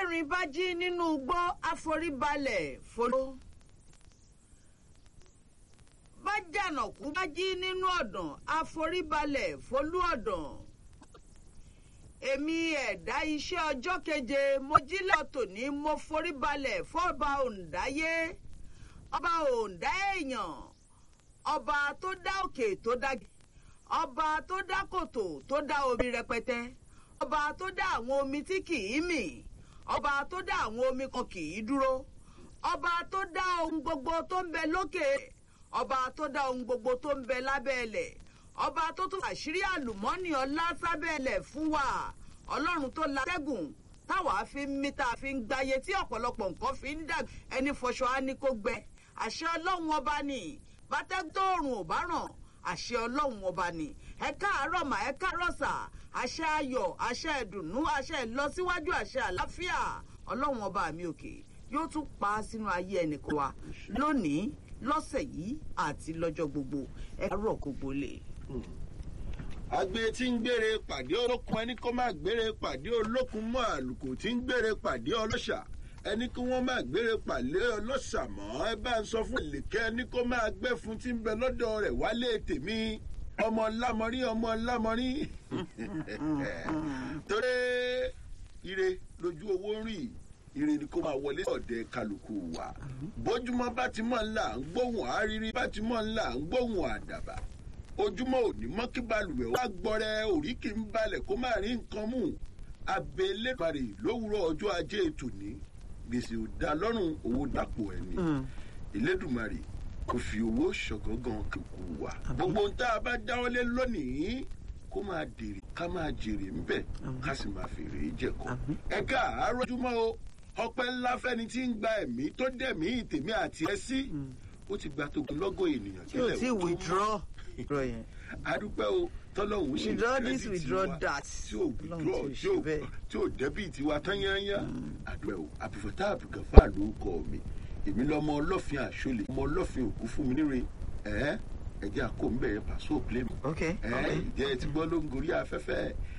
bẹ́ẹ̀rin bá jí nínú igbó àforíbalẹ̀ folo. bá jànàkú bá jí nínú ọ̀dàn àforíbalẹ̀ folú ọ̀dàn. èmi ẹ̀dá iṣẹ́ ọjọ́ keje mo jí lọ́tò ní mo foríbalẹ̀ fọ́ba òǹdáyé ọba òǹdá èèyàn ọba tó dá òkè tó dá ọba tó dá kòtò tó dá omi rẹpẹtẹ ọba tó dá àwọn omi tí kì í mì ọba tó dá àwọn omi kan kì í dúró ọba tó dá ohun gbogbo tó ń bẹ lókè ọba tó dá ohun gbogbo tó ń bẹ lábẹ́ ẹlẹ̀ ọba tó tún àṣírí àlùmọ́nì ọlá sábẹ́ ẹlẹ̀ fún wa ọlọ́run tó la tẹ́gùn táwa fi ń mí tá a fi ń gbáyé tí ọ̀pọ̀lọpọ̀ nǹkan fi ń dà ẹni fọṣọ á ní kó gbẹ àṣẹ ọlọ́run ọba ni bátẹ́gbọ́ọ̀rùn ò bá ràn àṣẹ ọlọ́run ọba ni ẹ káàárọ̀ mà ẹ káàárọ̀ sà àṣẹ ayọ̀ àṣẹ ìdùnnú àṣẹ ìlọsíwájú àṣẹ àlàáfíà ọlọ́run ọba mi òkè yóò tún pa á sínú ayé ẹnìkan wa lónìí lọ́sẹ̀ yìí àti lọ́jọ́ gbogbo ẹ káàárọ̀ gbogbo lè. agbe tí ń gbére pàdé olókun ẹni kó má gbére pàdé olókun mọ́ àlùkò tí ń gbére pàdé ọlọ́ṣà ẹni kí wọ́n máa gbére pàdé ọlọ́ṣà mọ́ ẹ bá ń sọ fún ìlẹ̀kẹ́ ẹni kó máa gbé fún tí ń bẹ lọ́dọ̀ rẹ̀ wálé tèmi ọmọ lámọrí ọmọ lámọrí torí ire lójú owó ń rí ire ni kó máa wọlé ọ̀dẹ kálukú wa bójúmọ́ bá ti mọ̀ ńlá ń gbóhùn àrírí bá ti mọ̀ ńlá ń gbóhùn àdàbà ojúmọ́ òní mọ́ kí balùwẹ̀ wá gbọ́rẹ́ òríkì ń balẹ̀ kó má rí nǹkan mú abẹ́lẹ́bàrè lówùrọ̀ ọjọ́ ajé tòní gbèsè ò dá lọ́rùn owó dàpọ̀ ẹni ìlédùmarè kò fi owó ṣọ̀gángan kíkú wa gbogbo ohun tá a bá dáwọ́lé lónìí kó máa dèrè ká máa jèrè ńbẹ̀ ká sì máa fèrè jẹ̀kọ́ ẹ káàárọ̀ ojúmọ́ o ọpẹ́ ńlá fẹ́ni tí ń gba ẹ̀mí tó dẹ̀mí tèmi àti ẹ sí ó ti gba togun lọ́gọ̀ ènìyàn tí o ti withdraw withdraw yẹn. adúpẹ́ o tọ́lọ́hún ṣe Withdraw this, credit withdraw wa that. tí ò withdraw Ọlọ́run ti tí ò ṣe bẹ́ẹ̀. tí ò dẹ́bìtì wa tán yányá àdúrà o àbùfọ̀tá àbùgàfà ló kọ mi èmi lọmọ ọlọ́fin àṣọlẹ̀ ọmọ ọlọ́fin òkú fún mi níre ẹ̀ ẹ̀jẹ̀ àkó ń bẹ̀rẹ̀ pàṣẹ òpilẹ̀ mi ok ẹ̀ ok. ìjẹ́ ti gbọ́ ló ń gorí afẹ́fẹ́